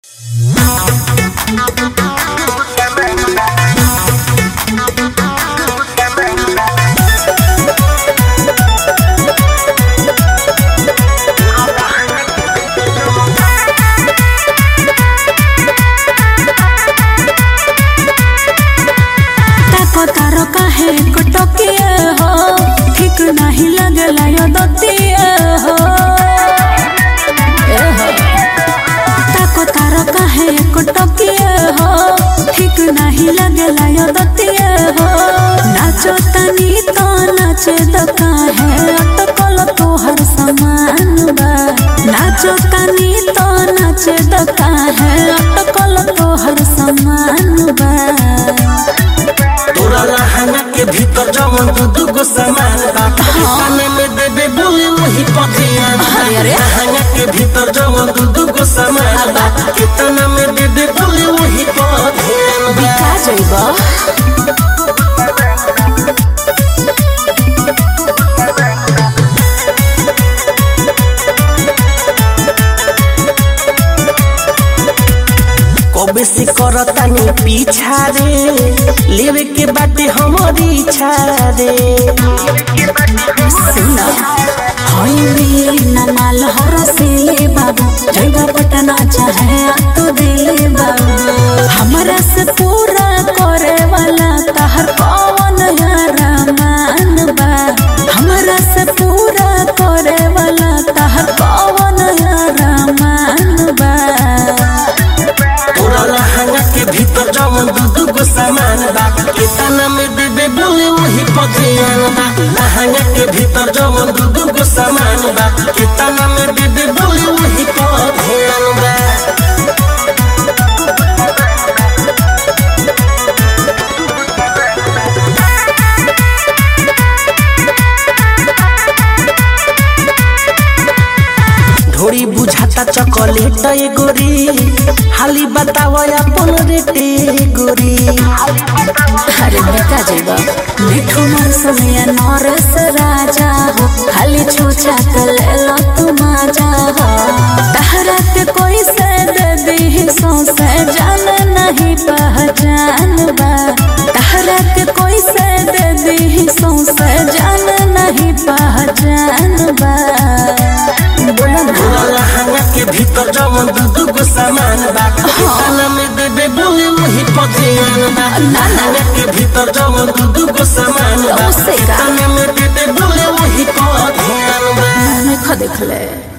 ताको तारो काहे कटकिए हो ठीक नाही लगला यो दतिए हो ए हो ताको तारो काहे कटकिए हो ठीक नाही लगला यो दतिए हो नाचो तनी तो नाचे द काहे अटकल तोहर समान बा नाचो तनी तो नाचे द काहे अटकल तोहर समान बा तोरा लहंगा के भीतर जवन दू दू गो सामान बा खाने में देबे बोले वही पथिया अरे, अरे। लहंगा के भीतर जवन दू दू गो सामान बा कितना में देबे बोले वही पथिया बा बिका जइब कबे से करतानी पीछा रे लेवे के बाटे हमारी इच्छा रे सुना हई न माल हरसिले बाबू जइबा पटना चाहे तो दिले बाबू हमरा से पूरा करे वाला तहर कौन रमान बा हमरा से पूरा करे वाला तहर कौन रमान बा तोरा लहंगा के भीतर जवन दू दू गो सामान बा कितना में देबे बोले वही पथिया बा लहंगा के भीतर जवन दू दू गो सामान बा कितना में देबे बोले वही पथिया बा ढोरी बुझाता चॉकलेट ए गोरी हाली बताव अपन रेटे गोरी अरे बेटा जेबा मिठू मर समय नरस राजा हो खाली छूछा कर लो तुम आजा हो तहरा के कोई से दे दी सौसे जान नहीं पहचान बा तहरा के कोई से दे दी सौसे जान नहीं पहचान बा बोला ना तोरा लहंगा के भीतर जवन दू दू गो सामान बा कितना में देबे बोले वही पथिया बा लहंगा के भीतर जवन दू दू गो सामान बा उससे का? कितना में देबे बोले वही पथिया बा मैंने खा देख ले